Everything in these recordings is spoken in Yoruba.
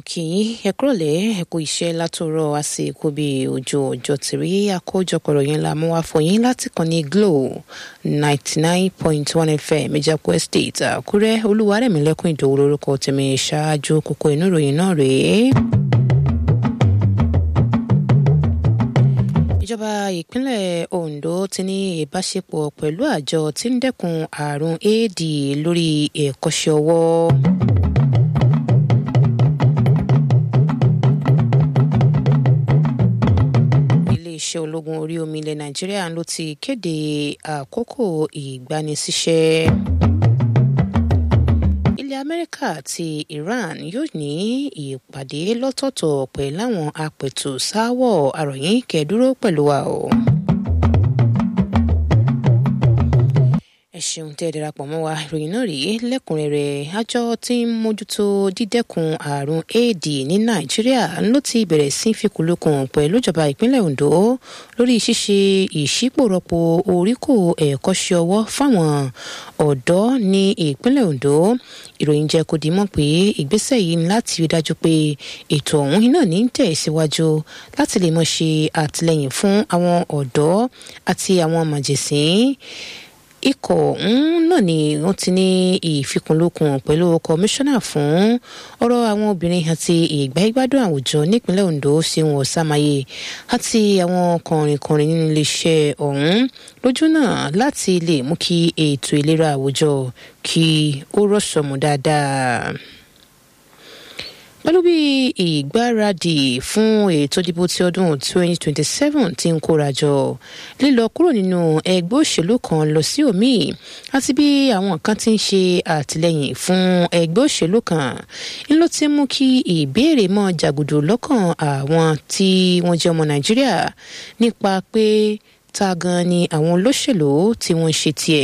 kì í ẹ kúrọ̀lẹ́ ẹ kú iṣẹ́ látòrọ̀ àsìkò bíi ojú ọjọ́ tìrí àkójọpọ̀rọ̀ yẹn la mú wá fún yín láti kàn ní glo ninety nine point one fm ìjàpọ̀ estate àkúrẹ́ olúwarẹ̀mílẹ́kùn ìdòwò lórúkọ tèmi ṣáájú kókó inú ìròyìn náà rèé. ìjọba ìpínlẹ̀ ondo ti ní ìbáṣepọ̀ pẹ̀lú àjọ tí ń dẹ́kun àrùn éèdì lórí ẹ̀kọ́ṣẹ́ ọwọ́. iléeṣẹ́ ológun orí omi ilẹ̀ nàìjíríà ló ti kéde àkókò ìgbanisíṣẹ́. ilẹ̀ amẹ́ríkà àti iran yóò ní ìpàdé lọ́tọ̀ọ̀tọ̀ pẹ̀lú àwọn apẹ̀tù sáwọ̀ àròyìn kẹ́ẹ̀dúró pẹ̀lú wa o. ẹ ṣeun tẹ́ ẹ darapọ̀ mọ́ wa ìròyìn náà rèé lẹ́kùnrẹ́rẹ́ àjọ tí ń mójútó dídẹ́kun àrùn éèdì ní nàìjíríà ló ti bẹ̀rẹ̀ sí fikùnlukùn pẹ̀lú ìjọba ìpínlẹ̀ ondo lórí ṣíṣe ìṣípòrọ̀pọ̀ oríkò ẹ̀kọ́ṣẹ́ ọwọ́ fáwọn ọ̀dọ́ ní ìpínlẹ̀ ondo ìròyìn jẹ́ kó di mọ̀ pé ìgbésẹ̀ yìí ní láti rí dájú pé ètò ọ̀hún iná ní tẹ̀ síwájú láti lè mọ̀ ṣe àtìlẹ́yìn fún àwọn ọ̀dọ́ àti àwọn màjèsín ikọ̀ ọ̀hún náà ni wọ́n ti ní ìfikùnlukùn pẹ̀lú kọmíṣánná fún ọ̀rọ̀ àwọn obìnrin àti ìgbáyégbádùn àwùjọ nípínlẹ̀ ondo ṣéun ọ̀sàmáyé àti àwọn kọ̀rìnkọ̀rìn nínú iléeṣẹ́ ọ̀hún lójú náà láti lè mú kí ètò ìlera àwùjọ kí ó rọ̀ṣọ̀mù dáadáa pẹ̀lú bí ìgbáradì fún ètò ìdìbò ti ọdún 2027 ti ń kórajọ lílọ kúrò nínú ẹgbẹ́ òṣèlú kan lọ sí òmíì àti bí àwọn kan ti ń ṣe àtìlẹyìn fún ẹgbẹ́ òṣèlú kan ń ló ti mú kí ìbéèrè mọ́ jàgùdù lọ́kàn àwọn tí wọ́n jẹ́ ọmọ nàìjíríà nípa pé ta gan ni àwọn olóṣèlú tí wọ́n ń ṣe tiẹ̀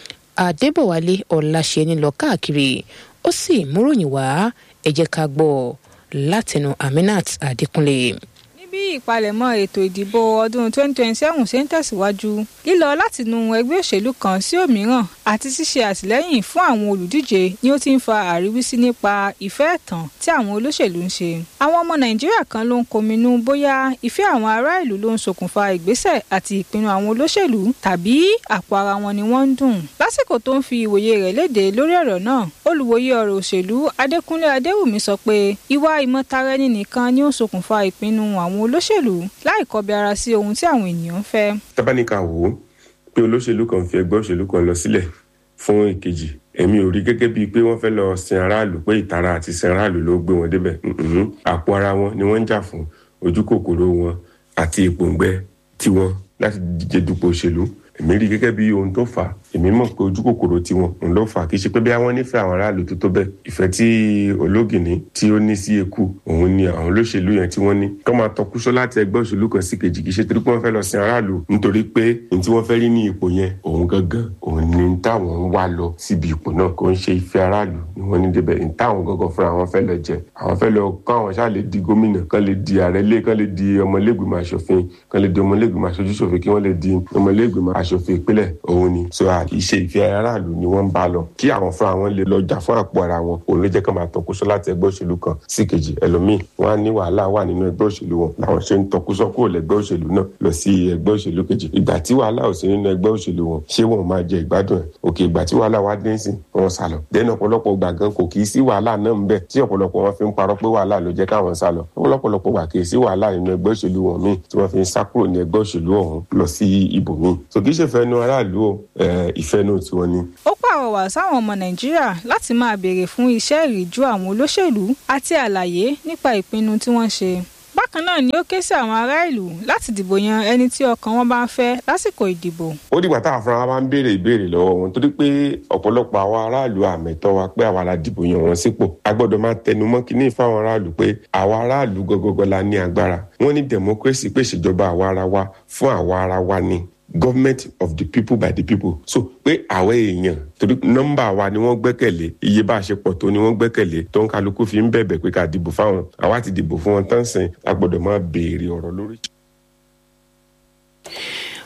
adébọ̀wálé ọ̀làṣẹ́ni lọ káàkiri ó sì múròyìn wá ẹ jẹ́ ká gbọ́ látẹnu aminat adékúnlé bí ìpalẹ̀mọ́ ètò ìdìbò ọdún 2027 ṣe ń tẹ̀síwájú lílọ látinú ẹgbẹ́ òṣèlú kan sí òmíràn àti ṣíṣe àtìlẹ́yìn fún àwọn olùdíje ni ó ti ń fa àríwísí nípa ìfẹ́ ẹ̀tàn tí àwọn olóṣèlú ń ṣe. àwọn ọmọ nàìjíríà kan ló ń kominú bóyá ìfẹ́ àwọn ará ìlú ló ń ṣokùnfà ìgbésẹ̀ àti ìpinnu àwọn olóṣèlú tàbí àpò ara wọn ni wọ́n ń dùn. lásìkò tó ń fi ìwòye rẹ̀ léde lórí ọ̀rọ̀ náà olùwòye ọ̀rọ̀ òṣèlú adékúnlé adéwùmí sọ pé ìwà ìmọ̀tara-ẹni nìkan ni ó ń ṣokùnfà ìpinnu àwọn olóṣèlú láì kọbi ara sí ohun tí àwọn ènìyàn ń fẹ́. tábánikà wò ó pé olóṣèlú kan fi ẹgbẹ́ òṣèlú kan lọ sílẹ̀ fún ìkejì èmi ò rí gẹ́gẹ́ bíi pé wọ́n fẹ́ lọ sin aráàlú pé ìtara àti sin aráàlú ló gbé wọn débẹ̀ àpò ara wọn ni wọ́n ń jà fún ojú kòkòrò wọn àti ìpòǹgbẹ tiwọn láti díje dupò òṣèlú èmi rí gẹ́gẹ́ bí ohun tó fà á èmi mọ̀ pé ojú kòkòrò tiwọn òun ló fà á kì í ṣe pé bí àwọn nífẹ̀ẹ́ àwọn aráàlú tó tó bẹ́ẹ̀ ìfẹ́ tí ológìní tí ó ní sí eku òun ni àwọn olóṣèlú yẹn tí wọ́n ní kọ́ máa tọkúsọ láti ẹgbẹ́ òṣèlú kan sí kejì kì í ṣe torí pé wọ́n fẹ́ lọ sin aráàlú nítorí pé ní tí wọ́n fẹ́ rí ní ipò yẹn òun gangan òun ni táwọn ń wá lọ síbi ipò náà kò ń ṣe ìfẹ́ aráàlú ni wọ́n ní débẹ̀ ní táwọn gangan fúnra wọn fẹ́ lọ jẹ àwọn fẹ́ lọ kọ́ àwọn ṣáà lè di gómìnà kán lè di ààrẹ lé kán lè di ọmọlẹ́gbìmọ̀ aṣòfin kán lè di ọmọlẹ́gbìmọ̀ aṣojúṣòfin kí wọ́n lè di ọmọlẹ́gbìmọ̀ aṣòfin ìpínlẹ̀ òun ni so ìṣe ìfẹ́ aráàlú ni wọ́n ń bá lọ kí àwọn fúnra wọn lè lọ jà fún àpò ara wọn òun ló jẹ́ ká máa tọkúsọ láti ẹgbẹ́ òṣèlú kan sí kejì ẹlòmíì wọn á ní wàhálà wà nínú ẹgbẹ́ òṣèlú wọn làwọn ṣe ń tọkúsọ kúrò lẹ́gbẹ́ òṣèlú náà lọ sí ẹgbẹ́ òṣèlú kejì ìgbà tí wàhálà ò sí nínú ẹgbẹ́ òṣèlú wọn ṣé wọn máa jẹ ìgbádùn ẹ̀ òkè ìgbà tí wàhálà wá dé sí wọn sá lọ dẹ́nu ọ̀pọ̀lọpọ̀ gbà gan kò kì í sí wàhálà náà ń bẹ tí ọ̀pọ̀lọpọ̀ wọn fi ń parọ́ pé wàhálà ló jẹ́ káwọn sá lọ ọ̀pọ̀lọpọ̀ gbà kì í sí wàhálà nínú ẹgbẹ́ òṣèlú wọn míì tí wọ́n fi ń sá kúrò ní ẹgbẹ́ òṣèlú ọ̀hún lọ sí ibòmíì so kì í ṣe fẹ́nu aráàlú o ìfẹ́ náà tiwọn ni. ó pàrọwà sáwọn ọmọ nàìjíríà láti máa béèrè fún iṣẹ́ ìríjú àwọn olóṣèlú àti àlàyé nípa ìpinnu tí wọ́n ṣe bákan náà ni ó ké sí àwọn ará ìlú láti dìbò yan ẹni tí ọkàn wọn bá ń fẹ́ lásìkò ìdìbò. ó dìgbà táwọn afárá wa bá ń béèrè ìbéèrè lọ́wọ́ wọn torí pé ọ̀pọ̀lọpọ̀ àwọn aráàlú àmẹ́tọ́ wa pé àwa la dìbò yan wọn sípò a gbọ́dọ̀ máa tẹnu mọ́ kínní fáwọn aráàlú pé àwa aráàlú gọgọgọ la ní agbára wọ́n ní democracy pé ìṣèjọba àwa ara wa fún àwa ara wa ni government of the people by the people so pé àwọn èèyàn torí nọ́mbà wa ni wọ́n gbẹ́kẹ̀lé iye bá a ṣe pọ̀ tó ni wọ́n gbẹ́kẹ̀lé tó ń kálukú fi ń bẹ̀bẹ̀ pé ká dìbò fáwọn àwa ti dìbò fún wọn tán sìn a gbọ́dọ̀ máa béèrè ọ̀rọ̀ lórí.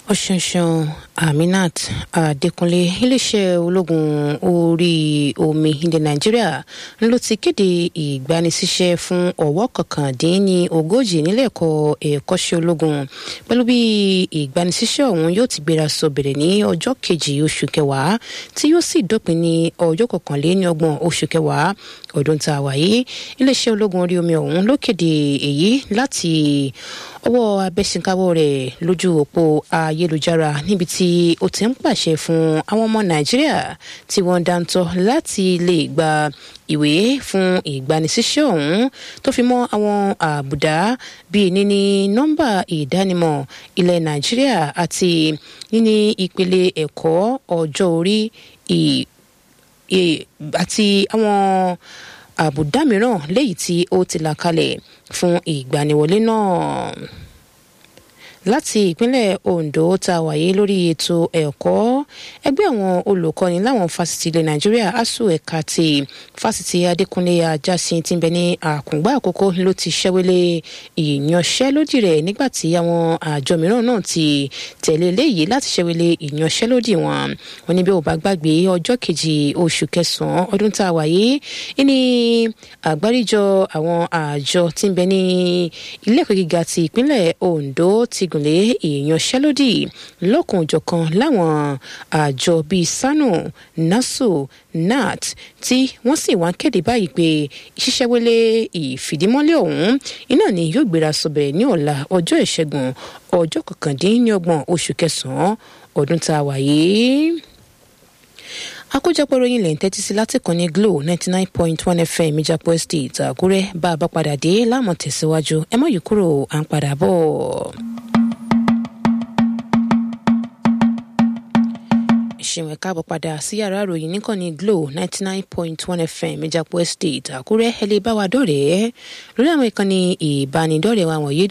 ọ̀ṣunṣun aminat adékúnlé iléeṣẹ́ ológun orí omi ilẹ̀ nàìjíríà ló ti kéde ìgbanisíṣẹ́ fún ọ̀wọ́ kọkàndínní ogójì nílẹ̀ ẹ̀kọ́ ẹ̀kọ́ṣẹ́ ológun pẹ̀lú bí ìgbanisíṣẹ́ ọ̀hún yóò ti gbéra sọ bẹ̀rẹ̀ ní ọjọ́ kejì oṣù kẹwàá tí yóò sì dópin ní ọjọ́ kọkànléní ọgbọ̀n oṣù kẹwàá ọdún tá a wà yìí iléeṣẹ́ ológun orí omi ọ̀hún ló kéde èyí láti ọwọ́ abẹ́sìnkáwọ́ rẹ̀ lójú òpó ayélujára níbi tí ó ti ń pàṣẹ fún àwọn ọmọ nàìjíríà tí wọ́n dáńtọ́ láti lè gba ìwé fún ìgbanisíṣẹ́ ọ̀hún tó fi mọ́ àwọn àbùdá bíi níní nọ́mbà ìdánimọ̀ ilẹ̀ nàìjíríà àti níní ìpele ẹ̀kọ́ ọjọ́ orí àti àwọn àbùdá mìíràn léyìí tí ó ti là kalẹ̀ fún ìgbaniwọlé náà láti ìpínlẹ̀ ondo tá a wáyé lórí ètò ẹ̀kọ́ ẹgbẹ́ àwọn olùkọ́ni láwọn fásitì ilẹ̀ nàìjíríà asuu ẹ̀ka ti fásitì adékúnlé ajásin tí ń bẹ ní àkùngbà àkókò ló ti ṣẹ́wélé ìyanṣẹ́lódì rẹ̀ nígbà tí àwọn àjọ mìíràn náà ti tẹ̀lé léyìí láti ṣẹ́wélé ìyanṣẹ́lódì wọn wọn ní bí ò bá gbàgbé ọjọ́ kejì oṣù kẹsàn-án ọdún tá a wáyé ní àgbáríjọ àwọn àjọ tí ń bẹ ní ilé ẹ̀kọ́ gíga ti ìpínlẹ̀ ondo ti gùn lé ìyanṣẹ́lódì lọ́kùnjọ̀kan láwọn àjọ bíi sanu naso nat tí wọ́n sì wá kéde báyìí pé ṣíṣẹ́wélé ìfìdímọ́lẹ̀ ọ̀hún iná ni yóò gbéra sọ̀bẹ̀ ní ọ̀la ọjọ́ ìṣẹ́gun ọjọ́ kọkàndínlọ́gbọ̀n oṣù kẹsàn-án ọdún tá a wà yìí àkójọpọ̀ ròyìn lè ń tẹ́tí sí láti kàn ní glo ninety nine point one fm ìjàpọ̀ estate àkúrẹ́ bá a bá padà dé láàmú tẹ̀síwájú ẹ má yí kúrò à ń padà bọ̀. ṣeun ẹ̀ka àbọ̀ padà sí yàrá ìròyìn níkànnì glo ninety nine point one fm ìjàpọ̀ estate àkúrẹ́ ẹ lè bá wa dọ̀rẹ́ lórí àwọn ìkànnì ìbánidọ́rẹ̀ẹ́ wa wọ̀nyí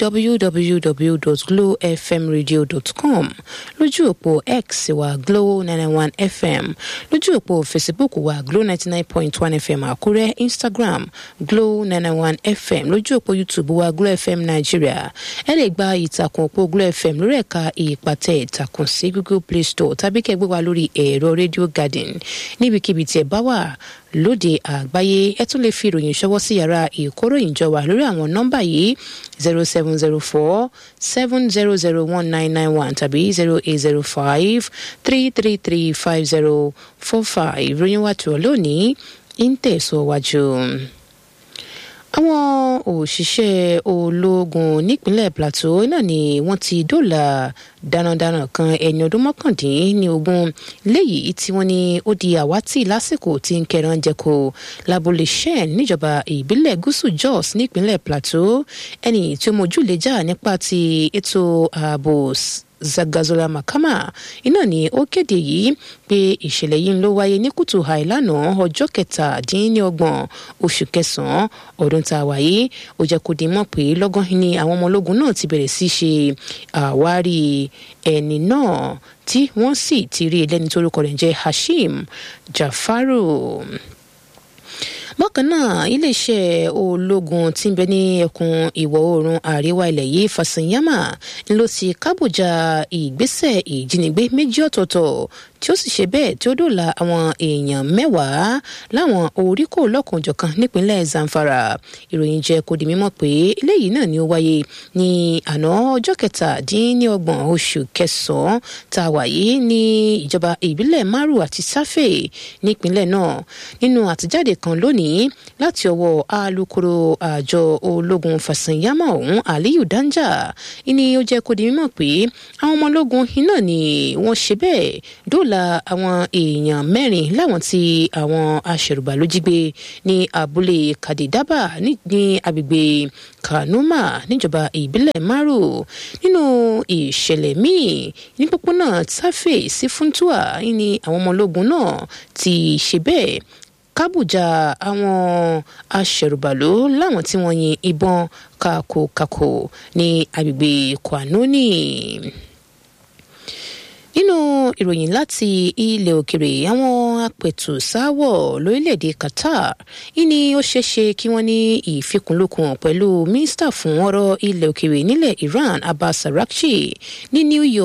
www.glowfmradio.com lójú òpó x wa glow ninety one fm lójú òpó facebook wa glow ninety nine point one fm àkúrẹ́ instagram glow ninety one fm lójú òpó youtube wa glow fm nigeria ẹ lè gba ìtàkùn òpó glow fm lórí ẹ̀ka ìpàtẹ ìtàkùn sí google play store tàbí kẹgbẹ́ wa lórí ẹ̀rọ radio garden níbikíbi tí ẹ bá wà lóde àgbáyé ẹ tún lè fi ìròyìn ṣọwọ́ sí yàrá ìkóròyìn jọwà lórí àwọn nọ́mbà yìí zero seven zero four seven zero zero one nine nine one tàbí zero eight zero five three three three five zero four five ìròyìn wa tó lónìí ń tẹ̀síwájú àwọn òṣìṣẹ́ ológun nípínlẹ̀ plateau náà ni wọ́n ti dóòlà darandaran kan ẹni ọdún mọ́kàndínní ogún léyìí tí wọ́n ní ó di àwátì lásìkò tí ń kẹran jẹko lábúlé shen níjọba ìbílẹ̀ gúúsù jos nípínlẹ̀ plateau ẹni tí ó mójúlẹ̀jà nípa ti ètò ààbò zagazola makama iná ni ó kéde yìí pé ìṣẹ̀lẹ̀ yìí ló wáyé ní kùtù àìlànà ọjọ́ kẹtàdínlọ́gbọ̀n oṣù kẹsàn-án ọdún tá a wáyé ó jẹ́ kó di mọ̀ pé lọ́gán ni àwọn ọmọ ológun náà ti bẹ̀rẹ̀ sí ṣe àwárí ẹni náà tí wọ́n sì ti rí ẹlẹ́ni tó orúkọ rẹ̀ jẹ́ hashim jafaru bákan náà iléeṣẹ́ ológun tí ń bẹ ní ẹkùn ìwọ̀ oòrùn àríwá ilẹ̀ yìí fàṣẹyàmà ló ti kábòjà ìgbésẹ̀ ìjínigbé méjì ọ̀tọ̀ọ̀tọ̀ tí ó sì ṣe bẹ́ẹ̀ tí ó dòla àwọn èèyàn mẹ́wàá láwọn oríkò lọ́kànjọ̀kan nípínlẹ̀ zamfara ìròyìn jẹ́ kó di mímọ̀ pé eléyìí náà ni ó wáyé ní àná ọjọ́ kẹtàdínlọ́gbọ̀n oṣù kẹsàn-án tá a wà yìí ní ìjọba ìbílẹ̀ maru àti sáfè nípínlẹ̀ náà nínú àtijáde kan lónìí láti ọwọ́ alūkkóró àjọ ológun fàṣẹyàmọ ọ̀hún aliyu danja ìní ó jẹ́ kó di mímọ̀ pé àwọn ọmọ ológun iná ni wọ́n ṣe bẹ́ẹ̀ dóòlà àwọn èèyàn mẹ́rin láwọn tí àwọn aṣèrùbà ló jí gbé ní abúlé kadidaba ní agbègbè kanuma níjọba ìbílẹ̀ maru nínú ìṣẹ̀lẹ̀ míì ní pópónà tafe sí funtua ní àwọn ọmọ ológun náà ti ṣe bẹ́ẹ̀ kábùjà àwọn aṣẹ̀rùbàlò láwọn tí wọ́n yin ìbọn kakokako ní agbègbè kwanoni nínú ìròyìn láti ilẹ̀ òkèrè àwọn apẹ̀tùsáwọ̀ lórílẹ̀‐èdè qatar ìní ó ṣeéṣe kí wọ́n ní ìfikùnlukùn pẹ̀lú mínísítà fún ọ̀rọ̀ ilẹ̀ òkèrè nílẹ̀ iran abbas arakchi ní new york